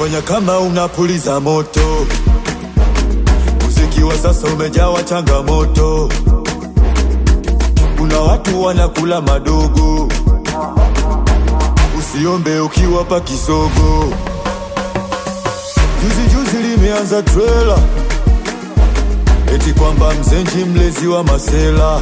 fanya kama unapuliza moto. Muziki wa sasa umejawa changamoto, kuna watu wanakula madogo. Usiombe ukiwapa kisogo. Juzi juzi limeanza trela eti kwamba mzenji mlezi wa masela,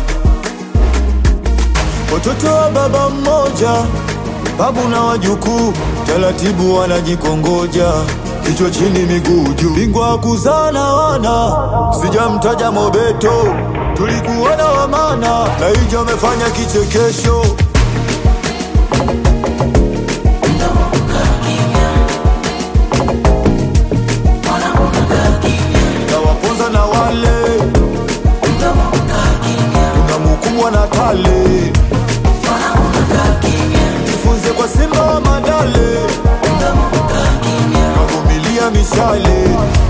watoto wa baba mmoja, babu na wajukuu, taratibu wanajikongoja, kichwa chini miguu juu, bingwa kuzana wana, sijamtaja Mobeto, tulikuona wamana na hijo amefanya kichekesho tawaponza na wale kuna mukubwa na tale jifunze kwa simba wa madale kavumilia mishale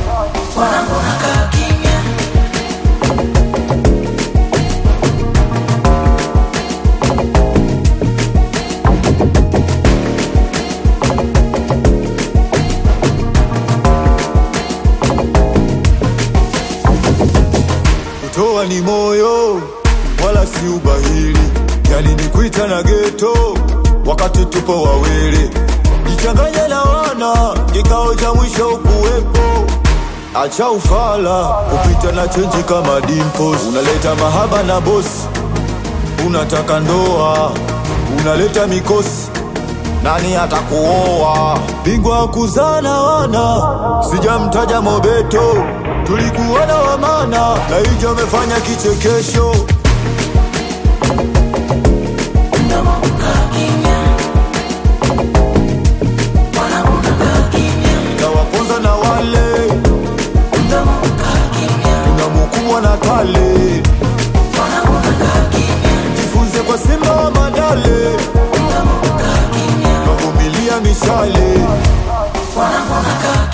kutoa ni moyo wala si ubahili, yani ni kuita na geto wakati tupo wawili, jichanganye na wana, kikao cha mwisho ukuwepo. Acha ufala kupita na chenji kama dimples, unaleta mahaba na bosi, unataka ndoa, unaleta mikosi nani atakuoa? Bingwa kuzana wana, sijamtaja Mobeto, tulikuona wamana na hijo amefanya kichekesho. Tawaponza na wale kuna mukubwa na tale, jifunze kwa simba wa madale kavumilia mishale Wanangu nakaa